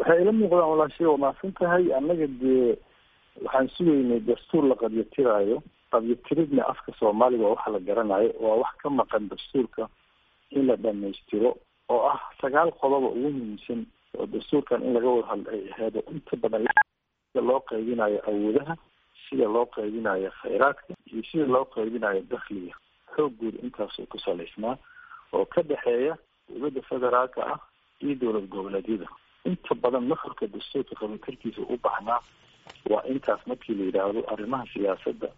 waxay ila muuqdaan walaashay waa mahadsan tahay annaga dee waxaan sugaynay dastuur la qabyatiraayo qabyatiridna afka soomaaliga waa waxa la garanayo waa wax ka maqan dastuurka in la dhamaystiro oo ah sagaal qodoba ugu muhiimsan oo dastuurkan in laga wada hadla ay aheedo inta badan sida loo qaybinayo awoodaha sida loo qaybinayo khayraadka iyo sida loo qaybinayo dakhliga xoogguud intaasoo ku salaysnaa oo ka dhexeeya dowladda federaalka ah iyo dowlad goboleedyada inta badan nuxurka dastuurka qabitarkiisa u baahnaa waa intaas markii la yidhaahdo arrimaha siyaasadda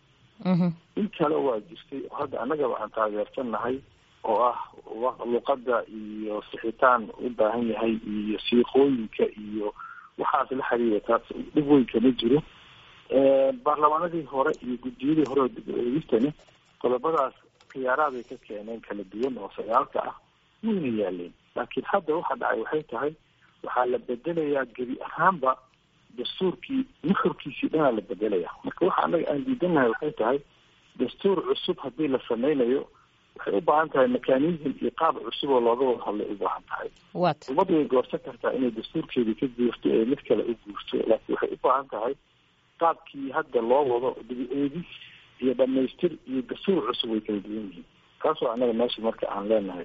in kale waa jirtay oo hadda annagaba aan taageersannahay oo ah luqadda iyo sixitaan u baahan yahay iyo siiqooyinka iyo waxaas la xiriira taas dhib weyn kama jiro baarlamaanadii hore iyo guddiyadii hore oo dib-u-eegistani qodobadaas khiyaaraaday ka keeneen kala duwan oo sagaalka ah wayna yaaleen laakiin hadda waxa dhacay waxay tahay waxaa la bedelayaa gebi ahaanba dastuurkii nuxurkiisii dhanaa la bedelaya marka waxa annaga aan diidanahay waxay tahay dastuur cusub haddii la sameynayo waxay u baahan tahay mechanism iyo qaab cusub oo looga wada hadlay u baahan tahay ummadda way goorsan kartaa inay dastuurkeedii ka guurto ee mid kale u guurto laakiin waxay u baahan tahay qaabkii hadda loo wado dibi-eegis iyo dhamaystir iyo dastuur cusub way kala duwan yihiin taas waa annaga meesha marka aan leenahay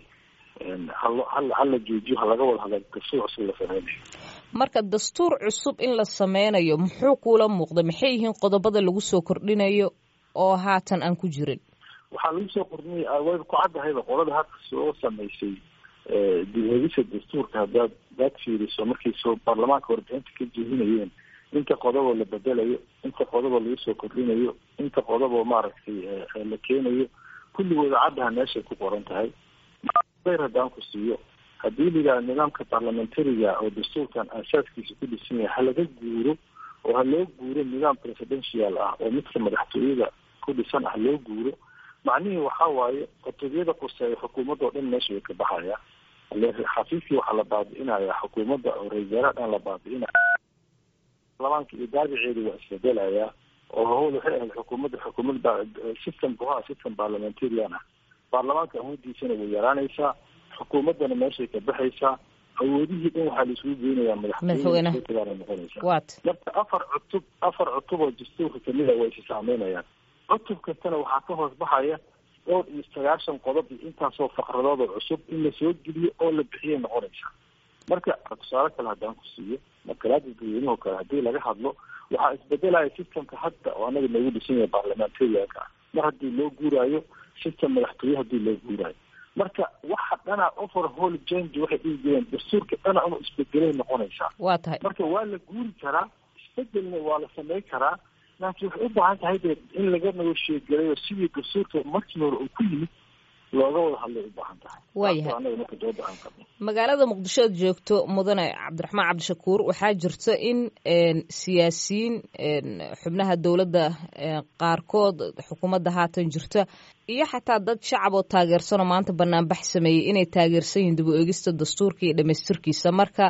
hal hala joojiyo ha laga wada hadla dastuur cusub la sameynayo marka dastuur cusub in la sameynayo muxuu kuula muuqda maxay yihiin qodobada lagu soo kordhinayo oo haatan aan ku jirin waxaa lagu soo kordhinaya wayba ku caddahayba qolada hadda soo samaysay dib-eegisa dastuurka haddaad hadaad fiiriso markay soo baarlamaanka warbixinta ka jeedinayeen inta qodoboo la bedelayo inta qodoboo lagu soo kordhinayo inta qodoboo maaragtay la keenayo kulligooda caddaha meeshay ku qoran tahay bayr haddaan ku siiyo haddii la yidhaha nidaamka parliamentariga oo dastuurkan aasaaskiisa ku dhisan yahay ha laga guuro oo ha loo guuro nidaam presidential ah oo midka madaxtooyada ku dhisan ah loo guuro macnihii waxa waaye qotobiyada quseeya xukuumadda oo dhan meesha way ka baxaya xafiiskii waxaa la baabi'inaya xukuumadda oo ra-iisaalaha dhan la baabi'inaya baarlamaanka iyo daabiceeda waa isbedelayaa oo hawl waxay ahayd xukuumadda xukuumad systemka ha system parliamentarian ah baarlamaanka awoodiisana way yaraanaysaa xukuumaddana meeshay ka baxaysaa awoodihii dhan waxaa la isugu geynayaa madaxweynebaana noqonaysaa marka afar cutub afar cutub oo dastuurka kamid a way isi saameynayaan cutub kastana waxaa ka hoos baxaya dhowr iyo sagaashan qodob iyo intaasoo faqradood oo cusub in lasoo geliyo oo la bixiyay noqonaysaa marka tusaale kale haddaan ku siiyo makalaada dadweynuhu kale haddii laga hadlo waxaa isbedelaya systemka hadda oo anaga noogu dhisan yahay baarlamentarianka ah mar haddii loo guuraayo system madaxtooye haddii loo guuraayo marka waxa dhana over whole change waxay dhihi jireen dastuurka dhana inu isbedelay noqonaysaa waa tahay marka waa la guuri karaa isbedelna waa la samey karaa laakiin waxay u baahan tahay de in laga negoshiyegelayo sidii dastuurka markii hore uu ku yimid looga wada hadlay u baahan tahay waayahay anaga marka dooda aan qabno magaalada muqdisho aad joogto mudane cabdiraxmaan cabdishakuur waxaa jirta in siyaasiyiin xubnaha dowladda qaarkood xukuumadda haatan jirta iyo xataa dad shacab oo taageersanoo maanta banaanbax sameeyey inay taageersan yihiin dib u eegista dastuurka iyo dhamaystirkiisa marka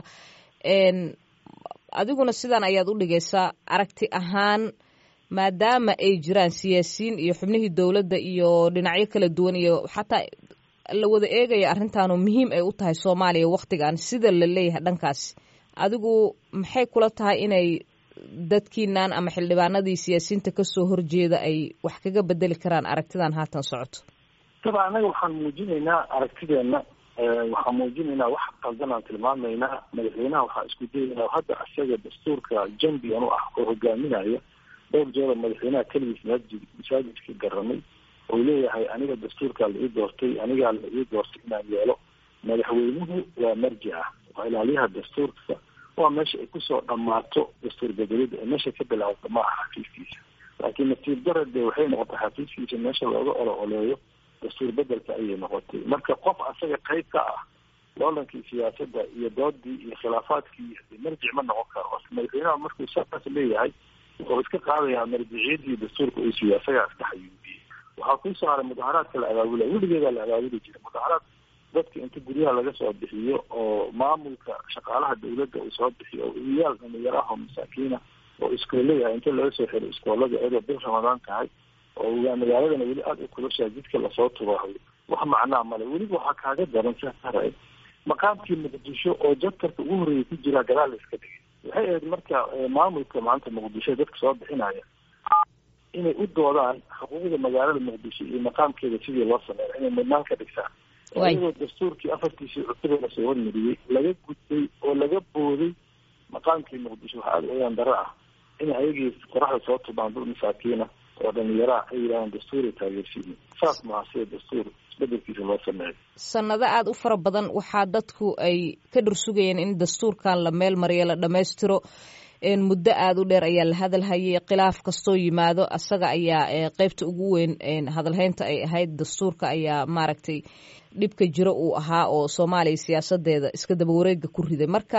adiguna sidan ayaad u dhigaysaa aragti ahaan maadaama ay jiraan siyaasiyiin iyo xubnihii dowladda iyo dhinacyo kala duwan iyo xataa la wada eegaya arrintaanu muhiim ay u tahay soomaaliya waktigan sida la leeyahay dhankaasi adigu maxay kula tahay inay dadkiinan ama xildhibaanadii siyaasiyiinta kasoo horjeeda ay wax kaga bedeli karaan aragtidan haatan socoto daba anaga waxaan muujinaynaa aragtideena waxaan muujinaynaa wax qaldan aan tilmaamaynaa madaxweynaha waxaa isku dayaynaa hadda isaga dastuurka jambian u ah oo hogaaminaya dhowr jeero madaxweynaha keligiis masaajid masaajidka garamay oo leeyahay aniga dastuurkaa la ii doortay anigaa la ii doortay inaan yeelo madaxweynuhu waa marji ah waa ilaaliyaha dastuurka waa meesha ay kusoo dhammaato dastuur bedelida ee meesha ka bilaabata ma aha xafiiskiisa laakiin nasiib darade waxay noqotay xafiiskiisa meesha looga olo oleeyo dastuur bedelka ayay noqotay marka qof asaga qayb ka ah loolankii siyaasadda iyo doodii iyo khilaafaadkii marjic ma noqon karo madaxweynaha markuu saas leeyahay wuxuu iska qaadayaa marjiciyadii dastuurka uu siiyo asagaa iska xayuubiyey waxaa kusoo haray mudaharaadka la abaabulaya weligeedaa la abaabuli jiray mudaharaad dadka inta guryaha laga soo bixiyo oo maamulka shaqaalaha dawladda uu soo bixiyo oo iyaal dhalinyaro ah oo masaakiina oo iskoolleyahay inta laga soo xiro iskoolada iyadoo bil ramadaan tahay oo magaaladana weli aada u kulashaa jidka lasoo tubaayo wax macnaa male weliba waxaa kaaga daran sahara maqaamkii muqdisho oo jadkarka ugu horreeyay ku jiraa gadaal la iska dhigay waxay ahayd marka maamulka maanta muqdisho dadka soo bixinaya inay u doodaan xuquuqda magaalada muqdisho iyo maqaamkeeda sidii loo sameeya inay mudnaan ka dhigtaan iyagoo dastuurkii afartiisii cutube lasoo hormariyey laga gudbay oo laga booday maqaamkii muqdisho waxaa aada oyaan daro ah in ayagii qoraxda soo tubaan dul masaakiina oo dhalinyaraha ay yidhahdaan dastuuray taageersiini saas maaha sida dastuur isbedelkiisa loo sameeyo sanado aada u fara badan waxaa dadku ay ka dhursugayeen in dastuurkan la meel mariyo la dhammaystiro muddo aada u dheer ayaa la hadalhayay khilaaf kastoo yimaado asaga ayaa qeybta ugu weyn hadalhaynta ay ahayd dastuurka ayaa maaragtay dhibka jiro uu ahaa oo soomaaliya siyaasadeeda iska daba wareega ku riday marka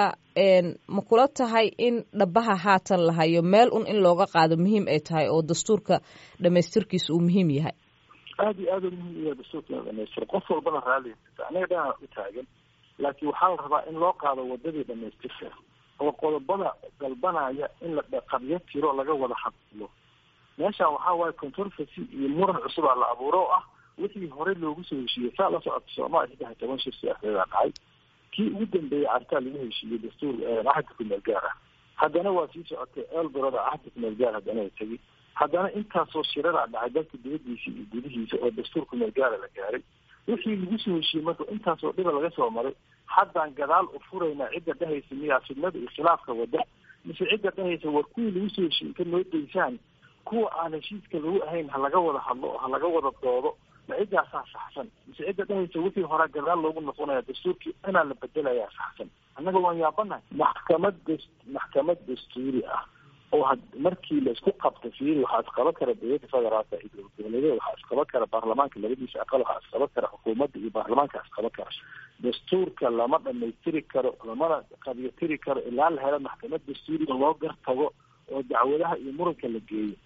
ma kula tahay in dhabaha haatan la hayo meel un in looga qaado muhiim ay tahay oo dastuurka dhamaystirkiisa uu muhiim yahay aada iyo aada u muhiim yahay dastuurka in la dhamaystiro qof walbana raallia anaga dhanaa u taagan laakiin waxaa la rabaa in loo qaado wadadii dhamaystirka oo qodobada dalbanaya in la qabyo tiro laga wada hadlo meeshaan waxaa waaye controversy iyo muran cusub aa la abuuro oo ah wixii horey loogu soo heshiiyey saa la socota soomaaliya saddex toban shir siyaasadeeda dhacay kii ugu dambeeyey cartaa lagu heshiiyey dastuur axadka kumeel gaar ah haddana waa sii socotay elboroda axadka kumeel gaar haddana ay tegi haddana intaasoo shiradaa dhacay dalka dibadiisa iyo gudihiisa oo dastuur kumeel gaara la gaaray wixii lagu soo heshiiyey marka intaasoo dhiba laga soo maray haddaan gadaal u furaynaa cidda dhehaysa miyaa fidnada iyo khilaafka wada mise cidda dhehaysa war kuwii lagu soo heshiiyey ka noo daysaan kuwa aan heshiiska lagu ahayn ha laga wada hadlo oo ha laga wada doodo ma ciddaasaa saxsan mise cidda dhehaysa wixii horaa gadaal loogu noqonaya dastuurkii inaa la bedelayaa saxsan annaga waan yaabanahay maxkamad das maxkamad dastuuri ah oo markii laisku qabta fiiri waxaa isqaban kara dowladda federaalka iyo dowladgoboleedyada waxaa isqaban kara baarlamaanka labadiisa aqal waxaa isqaban kara xukuumadda iyo baarlamaanka isqaban kara dastuurka lama dhamaystiri karo lamana qabyotiri karo ilaa la helo maxkamad dastuuriga loo gartago oo dacwadaha iyo muranka la geeyo